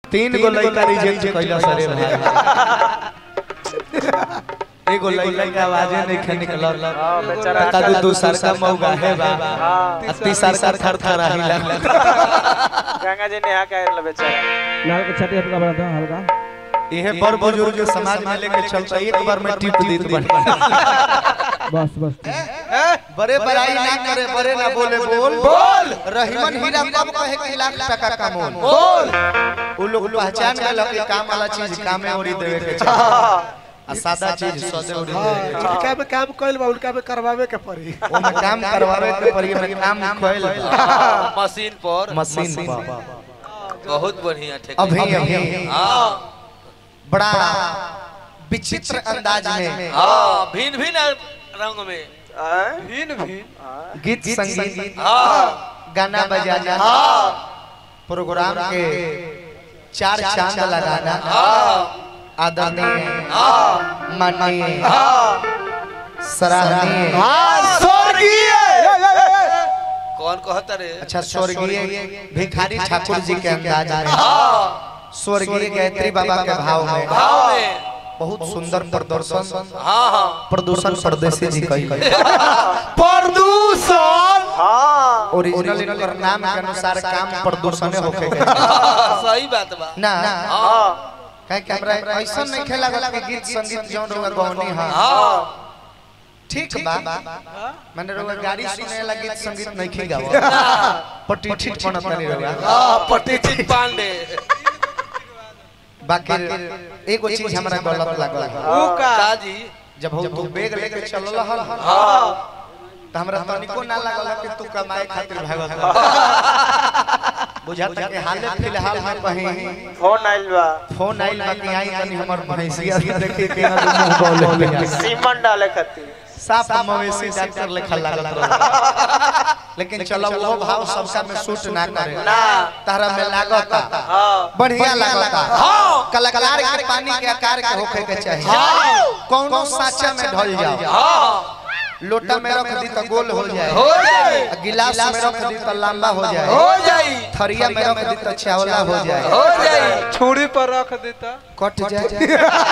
तीन गो लड़का रिजेक्ट कइला सरे भाई एगो लड़का के आवाजे नहीं खे निकलल हां बेचारा का दू दूसर का मौगा है बा हां आ तीसर का थर थर हिला गंगा जी नेहा के आइल बेचारा लाल के छाती हल्का बढ़ा दो हल्का इहे बड़ बुजुर्ग जो समाज में लेके चलता एक बार में टिप देत बन बस बस बड़े बड़ाई ना करे बड़े ना बोले बोल बोल रहीमन हीरा कब कहे कि लाख टका कमोन बोल उ लोग पहचान गए कि काम वाला चीज कामे ओरी देवे के चाहिए आ सादा चीज सदे ओरी देवे के चाहिए उनका में काम कइल बा उनका में करवावे के पड़ी ओमे काम करवावे के पड़ी में काम खोल मशीन पर मशीन पर बहुत बढ़िया ठेका अभी अभी हाँ बड़ा विचित्र अंदाज में हाँ भिन्न भिन्न रंग में भिन भिन गीत संगीत हाँ गाना बजाना प्रोग्राम के चार चांद लगाना आदरणीय माननीय सराहनीय कौन कहता रे अच्छा स्वर्गीय भिखारी ठाकुर जी के अंदाज में स्वर्गीय गायत्री बाबा के भाव में भाव में बहुत सुंदर प्रदर्शन हाँ हाँ प्रदूषण परदेसी जी कही प्रदूषण हां ओरिजिनल इनकर नाम के अनुसार काम प्रदूषण होके के सही बात बा ना हां कहे कि हमरा ऐसा नहीं खेला गला कि गीत संगीत जौन रहुआ गौनी हां हाँ ठीक बा मैंने रहुआ गाड़ी सुने ला गीत संगीत नहीं खे गावा पट्टी ठीक बनत नहीं रहुआ हाँ पटिचित पांडे बाकी एगो चीज हमरा गलत लागल ऊ का का जी जब हम तू बैग लेके चलल हल हाँ त हमरा तनिको ना लागल कि तू कमाए खातिर भागत बुझाता कि हाले फिलहाल में कहीं फोन आइल बा फोन आइल बा कि आई तनी हमर भैंसिया के देखे के ना मुंह बोले सीमन डाले खातिर साफ मवेशी डॉक्टर लेखा लागल रहे लेकिन चलो वो भाव सबका में सूट ना करे ना तारा में लागता हां बढ़िया लागता हाँ कलाकार के पानी के आकार के होखे के चाहिए कौनो साचा में ढल जाओ हाँ लोटा में रख दी तो गोल हो जाए हो जाए आ गिलास में रख दी तो लंबा हो जाए हो जाई थरिया में रख दी तो चावला हो जाए हो जाई छुरी पर रख देता कट जाए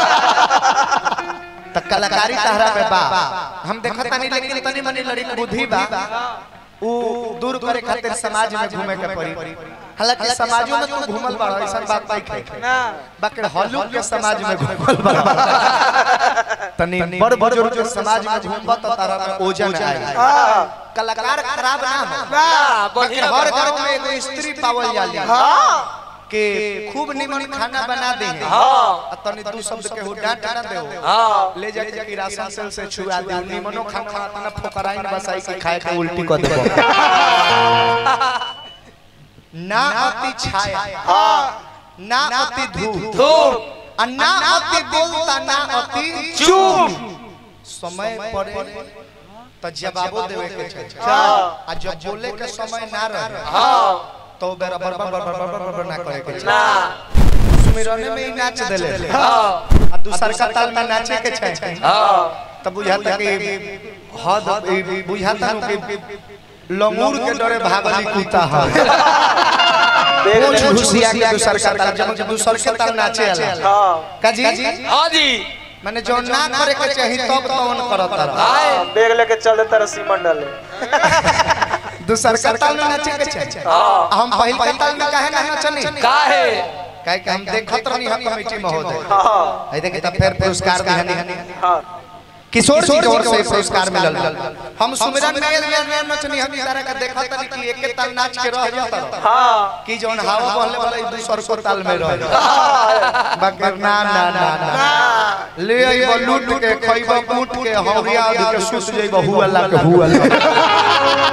त कलाकारी तहरा में बा हम देखत नहीं लेकिन तनी मनी लड़ी बुद्धि बा उ दूर करे खातिर समाज में घूमे के पड़ी हालांकि समाजों में तू घूमल बा ऐसा बात नहीं है ना बाकी हलुक के समाज में घूमल बा तनी बड़ बुजुर्ग के समाज में घूमबा तो तारा में ओजन आई कलाकार खराब ना हो ना बाकी बढ़िया हर बा। घर में एगो स्त्री पावल जाली के खूब निमन खाना बना देंगे हाँ आ तनी दू शब्द के हो डांट ना देओ हाँ ले जाके किरासन सेल से छुआ दे निमनो खाना तना फोकराइन बसाई के खाए के उल्टी कर देबो ना अति छाया ना अति धूप धूप आ ना अति बोलता ना अति चुप समय पड़े तो जवाबो देवे के चाहिए आ जब बोले के समय ना रहे हाँ तो बेरा बर बर बर बर बर बर ना करे के ना चाहिए सुमिरने में ही नाच देले हाँ आ दूसर का ताल में नाचे के चाहिए हाँ तब बुझाता कि हद ई बुझाता नु कि लंगूर के डरे भागली कुत्ता है कुछ घुसिया के दूसर का ताल जब दूसर के ताल नाचे आला हां काजी हाँ जी माने जो ना करे के चाहिए तब तो on करत रहा आए बैग लेके चल देता रहा सीमन डाले दूसर का ताल में नाचे के चाहिए हाँ हम पहिल के ताल में काहे ना नचनी का है काहे कि हम देखत रहनी हम कमेटी महोदय हां आई देखे तब फिर पुरस्कार दिहनी हां किशोर जी की ओर से पुरस्कार मिलल हम सुमिरन में में नचनी हम तारा का देखत नहीं कि एक ताल नाच के रह जाता हां कि जौन हवा बहले वाला दूसर को ताल में रह बाकी ना ना ना ना ले आइब लूट के खइब कूट के हौरिया आदि के सुत जइब हुअल्ला के हुअल्ला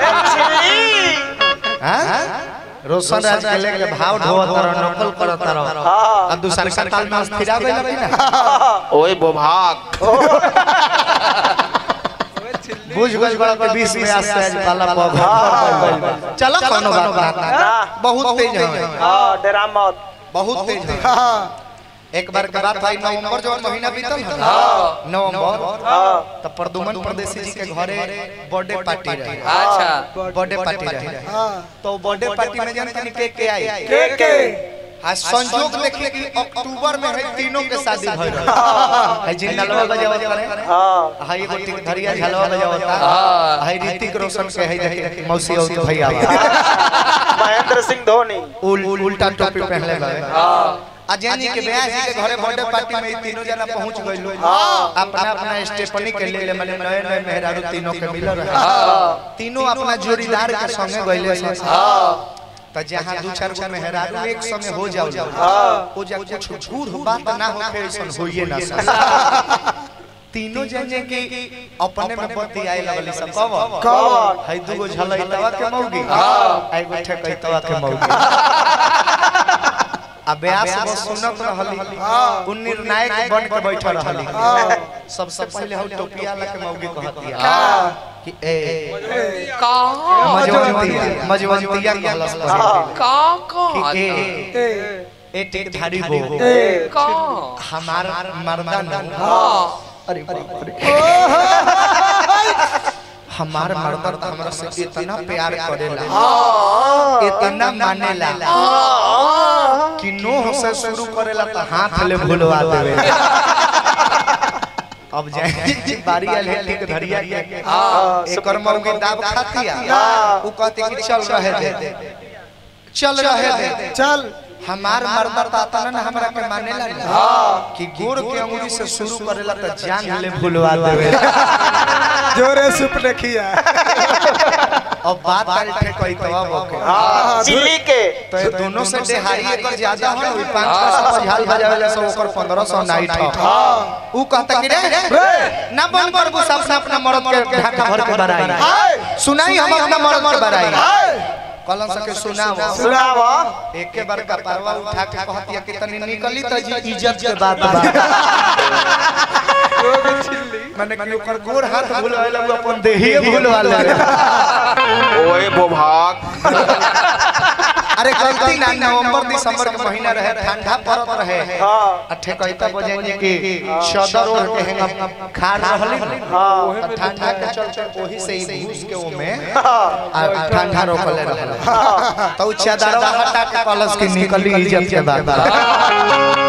हां रोशन राज के लेके भाव ढोवत रह नकल करत रह आ दूसर का ताल में फिरावे लगी ना ओए बोभाग बुझ गज बड़ा के 20 में आज से आज वाला पग चलो कोनो बात ना बहुत तेज है हां डरा मत बहुत तेज है एक बार के बात भाई नवंबर जो महीना बीतल है ना नवंबर हां तो प्रदुमन परदेसी जी के घरे बर्थडे पार्टी रहे अच्छा बर्थडे पार्टी रहे तो बर्थडे पार्टी में जान तनी के के आई के के आ संजोग देखिए कि अक्टूबर में है तीनों के शादी भइल रहे है जिंदलवा बजावत रहे हाँ हाय एगो टिक धरिया झलवा बजावता हाय ऋतिक रोशन के है देखिए मौसी और भैया महेंद्र सिंह धोनी उल उल्टा टोपी पहनले बा हाँ आ जानी के ब्याह जी के घरे बर्थडे पार्टी में ई तीनों जना पहुंच गइल अपना अपना स्टेपनी के ले ले माने नए नए मेहरारू तीनों के मिल रहे तीनों अपना जोड़ीदार के संगे गइले त जहां दू चार गो मेहरारू एक संगे हो जाओ ओ जा कुछ झूठ बात ना होखे ऐसन होइए ना सब तीनों जने के अपने में बत्ती आए लगली सब कब कौन है दूगो झलैतवा के मौगी आ एगो ठेकैतवा के मौगी आ ब्यास बस सुनत रहली उ निर्णायक बन के बैठल रहली सबसे पहले हम टोपिया ला के मौगी कहतिया कि ए मजवंतिया मजवंतिया कहलस पहले कि ए ए टिक धारी बो हमार मर्दा न अरे बाप रे हमार मर्दा तो हमरा से इतना प्यार करेला इतना मानेला कि नोह से शुरू करेला तो हाथ ले भूलवा देवे अब जाए बारी आल है ठीक धरिया के एकर मौगी दाब खातिया उ कहते कि चल रहे दे चल रहे दे चल हमार मर्दा ताता न हमरा के मानेला ना कि गोर के अंगुली से शुरू करेला तो जान ले भूलवा देवे जोरे सुप देखिया अब बात आल ठे कोई तो ओके चिल्ली के तो ये दोनों से देहारी एकर ज्यादा हो ओई 500 से झाल बजावेला से ओकर 1500 नाइट हो ऊ कहता कि रे ना बन कर बु सब अपना मर्द के ढाका भर के बराई सुनाई हम अपना मर्द के बराई कलम सके सुनाओ सुनावा एक के बार का परवा उठा के कहतिया कि तनी निकली त जी इज्जत के बात बा मैंने कि ओकर गोर हाथ भूलवाला उ अपन देही भूलवाला ओए बोभाग अरे गलती ना नवंबर दिसंबर के महीना रहे ठंडा पड़त रहे हाँ अठे कहता बजे कि सदर ओढ़ के हेंगा खाड़ रहली हाँ ठंडा के चलते ओही से ही घुस के ओमे हाँ आ ठंडा रोकले रहल तो उ चादरवा हटा के कलश के निकली इज्जत के बात